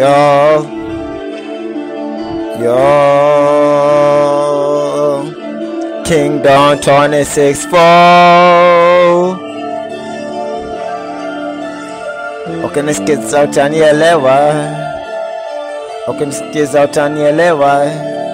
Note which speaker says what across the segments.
Speaker 1: Yo, yo, Kingdom 26 4. Ukinisikiza utanielewa, ukinisikiza utanielewa.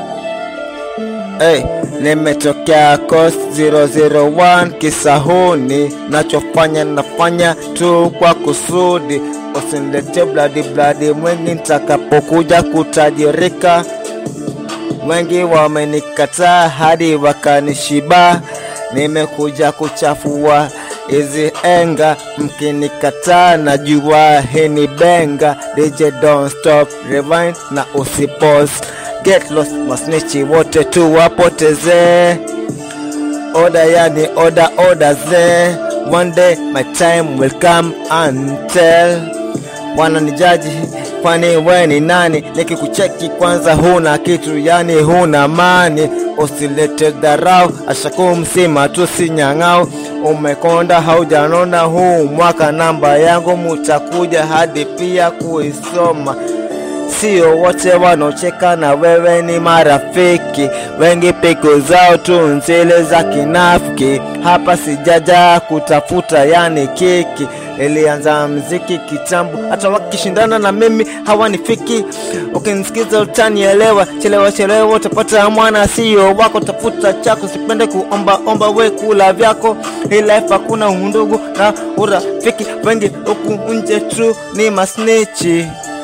Speaker 1: Hey, nimetokea Coast 001 Kisahuni, nachofanya nafanya tu kwa kusudi, usinilete bladi bladi mwingi nitakapokuja kutajirika. Wengi wamenikataa hadi wakanishiba, nimekuja kuchafua hizi enga, mkinikataa najua hii ni benga. DJ don't stop, rewind na usipause, get lost, masnichi wote tu wapotezee oda yani oda oda ze one day my time will come and tell wananijaji kwani we ni nani nikikucheki kwanza huna kitu yani huna mani usilete dharau ashakumsima tu si nyang'au umekonda haujanona huu mwaka namba yangu mutakuja hadi pia kuisoma sio wote wanaocheka na wewe ni marafiki, wengi pigo zao tu nzile za kinafiki. Hapa sijaja kutafuta yani kiki, ilianza mziki kitambo, hata wakishindana na mimi hawanifiki. Ukinisikiza utanielewa, chelewa chelewa utapata mwana sio wako, tafuta chako, sipende kuomba omba, we kula vyako. Hii life hakuna undugu na urafiki, wengi huku nje tu ni masnichi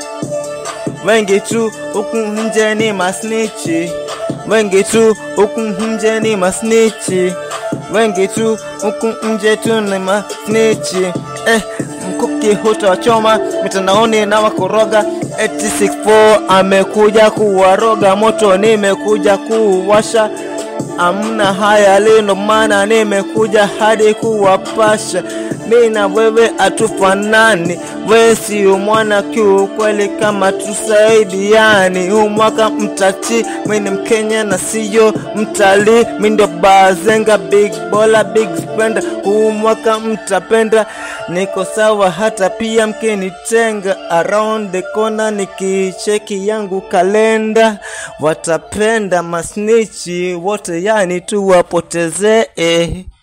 Speaker 1: wengi tu huku nje ni masnichi, wengi tu huku nje ni masnichi, wengi tu huku nje tu ni masnichi. Eh, mkuki hutawachoma mitandaoni na wakoroga 864 amekuja kuwaroga moto, nimekuja kuwasha amna haya lino, maana nimekuja hadi kuwapasha. Mi na wewe atufanani, we sio mwana kiukweli, kama tusaidiani. Huu mwaka mtati, mi ni Mkenya na siyo mtalii, mi ndio bazenga, big bola, big spender. Huu mwaka mtapenda, niko sawa, hata pia mkinitenga around the corner, nikicheki yangu kalenda, watapenda masnichi wote, yani tuwapotezee.